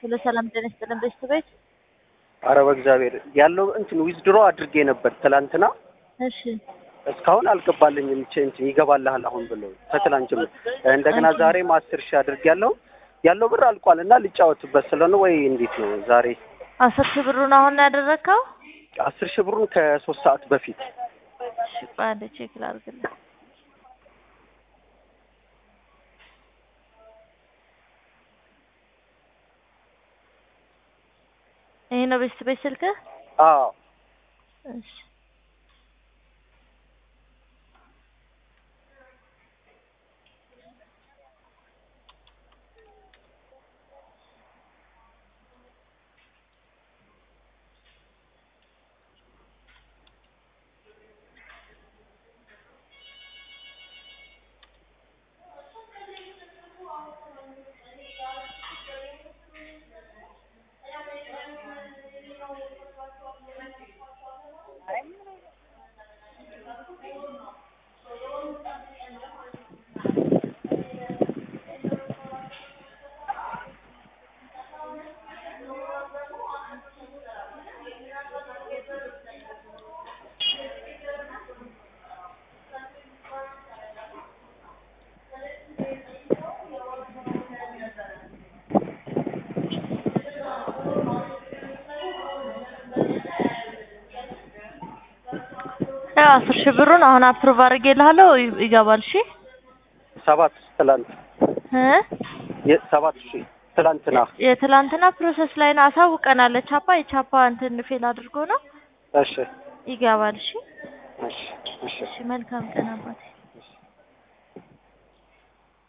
ሁሉ ሰላም ጤና ይስጥልን ቤተሰቦች። አረ በእግዚአብሔር ያለው እንትን ዊዝድሮ አድርጌ ነበር ትላንትና እሺ እስካሁን አልገባልኝም። ቼ እንትን ይገባልሃል አሁን ብለው ከትላንት ጀምሮ እንደገና ዛሬም አስር ሺህ አድርጌ ያለው ያለው ብር አልቋል እና ልጫወትበት ስለሆነ ወይ እንዴት ነው ዛሬ አስር ሺህ ብሩን አሁን ነው ያደረግከው? አስር ሺህ ብሩን ከሶስት ሰዓት በፊት እሺ በአንድ ቼክ ላድርግልህ። ይሄ ነው ቤተሰቦች ስልክህ? አዎ እሺ ያው አስር ሺህ ብሩን አሁን አፕሩቭ አድርጌልሃለሁ ይ- ይገባል። እሺ ሰባት ትላንት እ የሰባት ሺህ ትላንትና የትላንትና ፕሮሰስ ላይ ነው አሳውቀናል። ቻፓ የቻፓ እንትን ፌል አድርጎ ነው እሺ ይገባል። እሺ እሺ እሺ እሺ መልካም ቀን አባቴ።